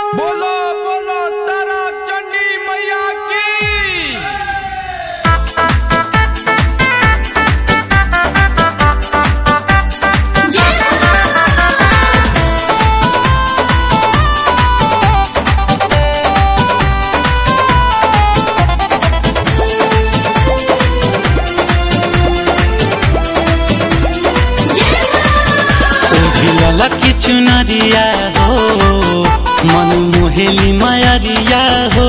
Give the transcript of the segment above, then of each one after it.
बोलो बोलो तारा चंडी मैया की ओझिलला की चुनरिया हो मन मोहेली मायरिया हो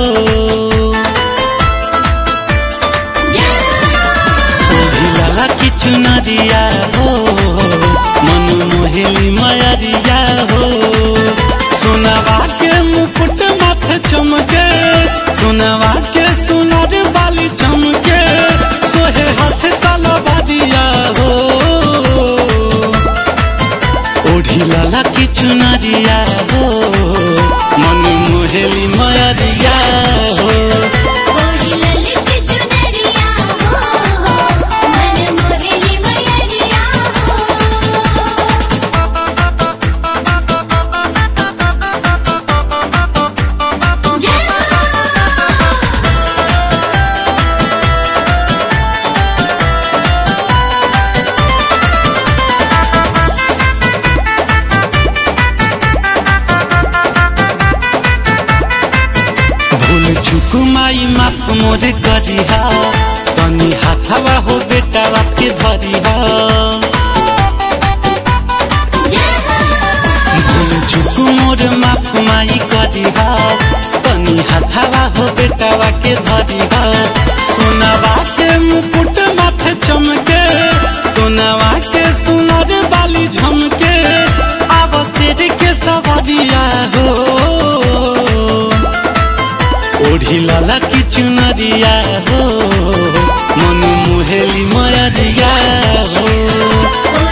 ओझिलला की चुनरिया हो मन मोहेली मायरिया हो सुनवा के मुकुट माथे चमके सुनवा के सुनर बाली चमके सोहे हाथ तलवारिया हो ओढ़िलाला की चुनरिया हो मन मोहेली मयरिया हो भूल चुक माई माप मोर करिहा तनी हाथवा हो बेटा के धरिहा भूल चुक मोर माप माई करिहा तनी हाथवा हो बेटा के धरिहा सोनावा के मुकुट माथे चमके सोनावा के सुनर बाली झमके आब शेर के सवरिया हो ओढ़िलाला की चुनरिया हो मन मुहेली मयरिया हो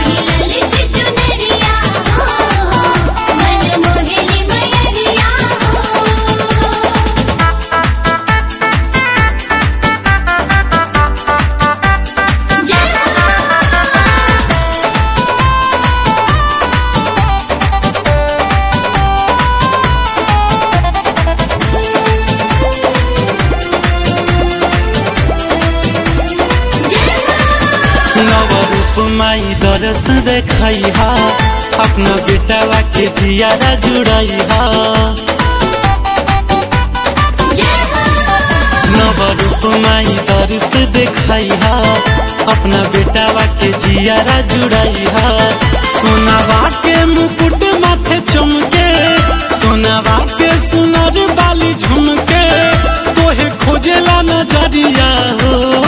नव रूप माई दरस देखैहा अपना बेटावा के जियारा जुड़ैहा नव रूप माई दरस देखैहा अपना बेटावा के जियारा जुड़ैहा सोनावा के मुकुट माथे चमके सोनावा के सुनर बाली झुमके तोहे खोजेला नजरिया हो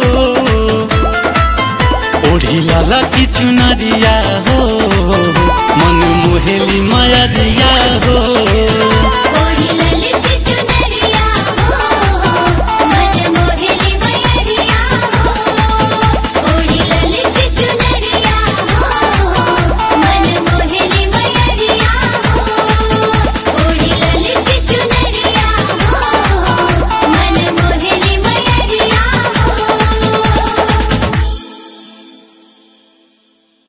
ओढ़िलाला की चुनरिया हो मन मोहेली मायरिया हो